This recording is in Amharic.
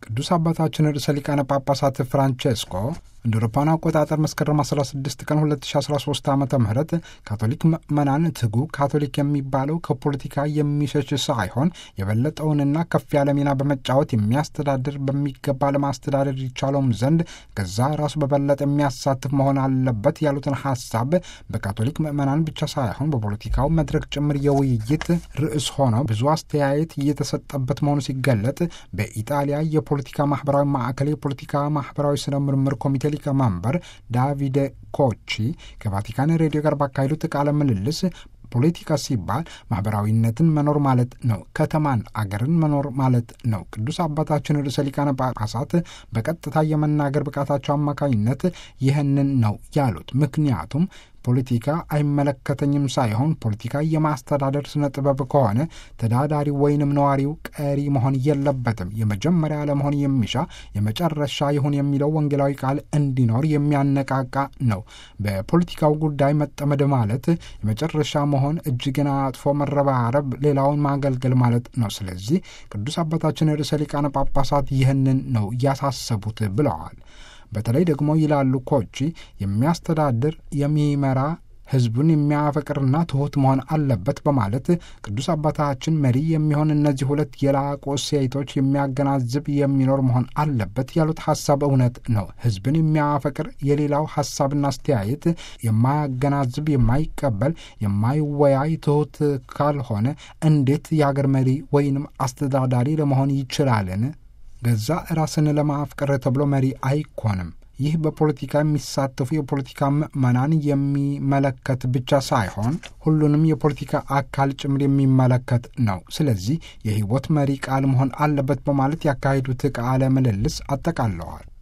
ቅዱስ አባታችን ርዕሰ ሊቃነ ጳጳሳት ፍራንቼስኮ እንደ አውሮፓውያን አቆጣጠር መስከረም 16 ቀን 2013 ዓ ም ካቶሊክ ምዕመናን ትጉ ካቶሊክ የሚባለው ከፖለቲካ የሚሸሽ ሳይሆን የበለጠውንና ከፍ ያለ ሚና በመጫወት የሚያስተዳድር በሚገባ ለማስተዳደር ይቻለውም ዘንድ ከዛ ራሱ በበለጠ የሚያሳትፍ መሆን አለበት ያሉትን ሀሳብ በካቶሊክ ምዕመናን ብቻ ሳይሆን በፖለቲካው መድረክ ጭምር የውይይት ርዕስ ሆነው ብዙ አስተያየት እየተሰጠበት መሆኑ ሲገለጥ በኢጣሊያ የፖለቲካ ማህበራዊ ማዕከል የፖለቲካ ማህበራዊ ስነ ምርምር ኮሚቴ ሊቀመንበር ዳቪደ ኮቺ ከቫቲካን ሬዲዮ ጋር ባካሄዱት ቃለ ምልልስ ፖለቲካ ሲባል ማህበራዊነትን መኖር ማለት ነው። ከተማን፣ አገርን መኖር ማለት ነው። ቅዱስ አባታችን ርዕሰ ሊቃነ ጳጳሳት በቀጥታ የመናገር ብቃታቸው አማካኝነት ይህንን ነው ያሉት። ምክንያቱም ፖለቲካ አይመለከተኝም ሳይሆን ፖለቲካ የማስተዳደር ስነ ጥበብ ከሆነ ተዳዳሪ ወይንም ነዋሪው ቀሪ መሆን የለበትም። የመጀመሪያ ለመሆን የሚሻ የመጨረሻ ይሁን የሚለው ወንጌላዊ ቃል እንዲኖር የሚያነቃቃ ነው። በፖለቲካው ጉዳይ መጠመድ ማለት የመጨረሻ መሆን እጅግን አጥፎ መረባረብ፣ ሌላውን ማገልገል ማለት ነው። ስለዚህ ቅዱስ አባታችን ርዕሰ ሊቃነ ጳጳሳት ይህንን ነው ያሳሰቡት ብለዋል። በተለይ ደግሞ ይላሉ ኮቺ የሚያስተዳድር የሚመራ ሕዝቡን የሚያፈቅርና ትሑት መሆን አለበት በማለት ቅዱስ አባታችን መሪ የሚሆን እነዚህ ሁለት የላቁ እሴቶች የሚያገናዝብ የሚኖር መሆን አለበት ያሉት ሀሳብ እውነት ነው። ሕዝብን የሚያፈቅር የሌላው ሀሳብና አስተያየት የማያገናዝብ፣ የማይቀበል፣ የማይወያይ ትሑት ካልሆነ እንዴት የአገር መሪ ወይንም አስተዳዳሪ ለመሆን ይችላልን? ገዛ ራስን ለማፍቀር ተብሎ መሪ አይኮንም። ይህ በፖለቲካ የሚሳተፉ የፖለቲካ ምዕመናን የሚመለከት ብቻ ሳይሆን ሁሉንም የፖለቲካ አካል ጭምር የሚመለከት ነው። ስለዚህ የሕይወት መሪ ቃል መሆን አለበት በማለት ያካሄዱት ቃለ ምልልስ አጠቃለዋል።